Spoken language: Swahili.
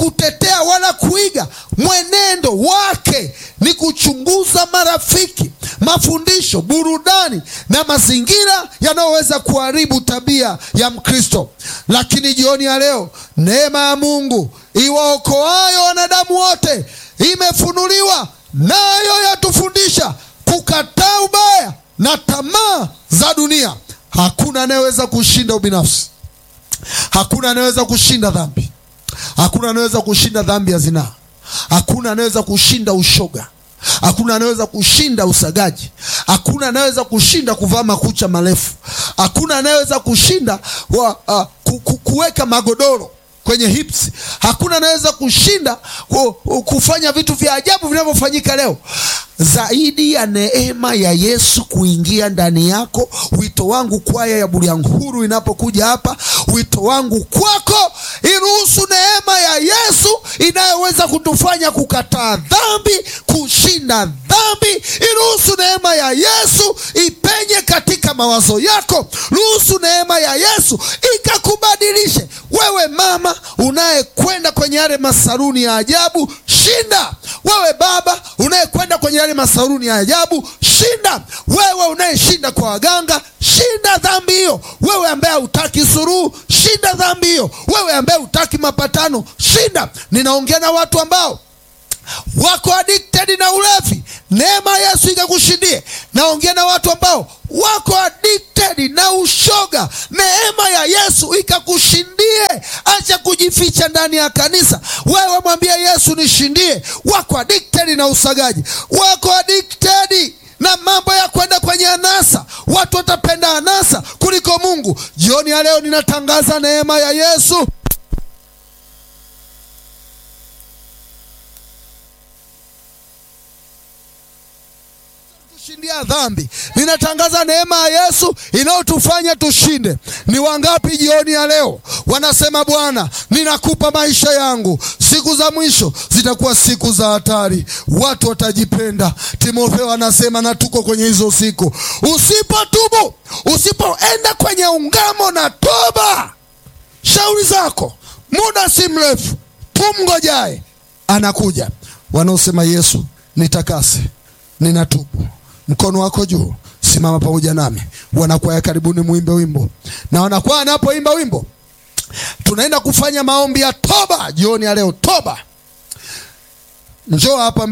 kutetea wala kuiga mwenendo wake, ni kuchunguza marafiki, mafundisho, burudani na mazingira yanayoweza kuharibu tabia ya Mkristo. Lakini jioni ya leo neema ya Mungu iwaokoayo wanadamu wote imefunuliwa, nayo yatufundisha kukataa ubaya na tamaa za dunia. Hakuna anayeweza kushinda ubinafsi, hakuna anayeweza kushinda dhambi, hakuna anayeweza kushinda dhambi ya zinaa, hakuna anayeweza kushinda ushoga, hakuna anayeweza kushinda usagaji, hakuna anayeweza kushinda kuvaa makucha marefu, hakuna anayeweza kushinda wa, uh, ku, ku, kuweka magodoro kwenye hips. Hakuna anaweza kushinda ku, kufanya vitu vya ajabu vinavyofanyika leo, zaidi ya neema ya Yesu kuingia ndani yako. Wito wangu kwaya ya Bulyanhuru inapokuja hapa, wito wangu kwako, iruhusu neema ya Yesu inayoweza kutufanya kukataa dhambi, kushinda dhambi. Iruhusu neema ya Yesu ipenye katika mawazo yako. Ruhusu neema ya Yesu ikakubadilishe wewe mama unayekwenda kwenye yale masaruni ya ajabu, shinda. Wewe baba unayekwenda kwenye yale masaruni ya ajabu, shinda. Wewe unayeshinda kwa waganga, shinda dhambi hiyo. Wewe ambaye hutaki suruhu, shinda dhambi hiyo. Wewe ambaye hutaki mapatano, shinda. Ninaongea na watu ambao wako addicted na ulevi, neema ya Yesu ikakushindie. Naongea na watu ambao wako addicted na ushoga, neema ya Yesu ikakushindie. Acha kujificha ndani ya kanisa, wewe mwambie Yesu nishindie. Wako addicted na usagaji, wako addicted na mambo ya kwenda kwenye anasa. Watu watapenda anasa kuliko Mungu. Jioni ya leo ninatangaza neema ya Yesu kushindia dhambi. Ninatangaza neema ya Yesu inayotufanya tushinde. Ni wangapi jioni ya leo wanasema, Bwana, ninakupa maisha yangu, siku za mwisho zitakuwa siku za hatari, watu watajipenda. Timotheo anasema, na tuko kwenye hizo siku. Usipotubu, usipoenda kwenye ungamo na toba, shauri zako, muda si mrefu, tumngojaye anakuja. Wanaosema Yesu nitakase, ninatubu Mkono wako juu, simama pamoja nami. Wanakwaya, karibuni muimbe wimbo, na wanakwaya anapoimba wimbo, tunaenda kufanya maombi ya toba jioni ya leo. Toba, njoo hapa.